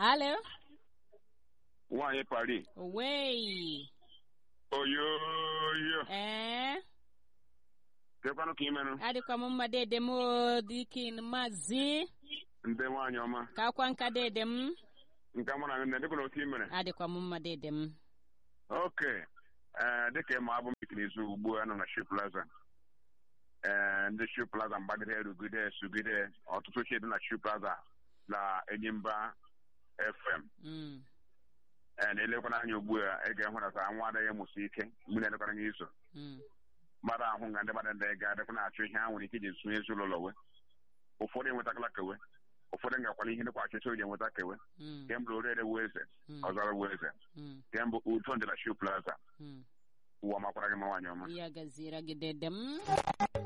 Alo. nwaanyị pari Owei. oyoyo Eh. kekwanụ ka imerụ Adịkwa m mma dede m o, dikin mazi. ndị nwaanyị ọma Ka akwa nka dede m. nke mụ na nne dịkwa na otu imere Adịkwa m mma dede m. oke ee dịka ịma abụ m ikirizu ugbu a nọ na Shoe Plaza ee ndị Shoe Plaza mgbagide rugide sugide ọtụtụ ochie dị na Shoe Plaza na Enyimba FM Mm. ee na-elekwana anya ugbu a ị ga-ehụ na ka nwa adịghị mụsi ike mgbe na-elekwana anya iso Mm. mmadụ ahụ nga ndị mmadụ ndị ga-adịkwa na-achụ ihe ha nwere ike iji zụnye ezinụlọ we ụfọdụ enwetakala kewe ụfọdụ ngakwala ihe dịkwa achịcha oji enweta kewe Mm. kemgbe orere wu eze Mm. ọzara wu eze Mm. kemgbe udo dị na Shoe Plaza Mm. ụwa makwara gị ma nwaanyị ọma Ya gazira gị dede m.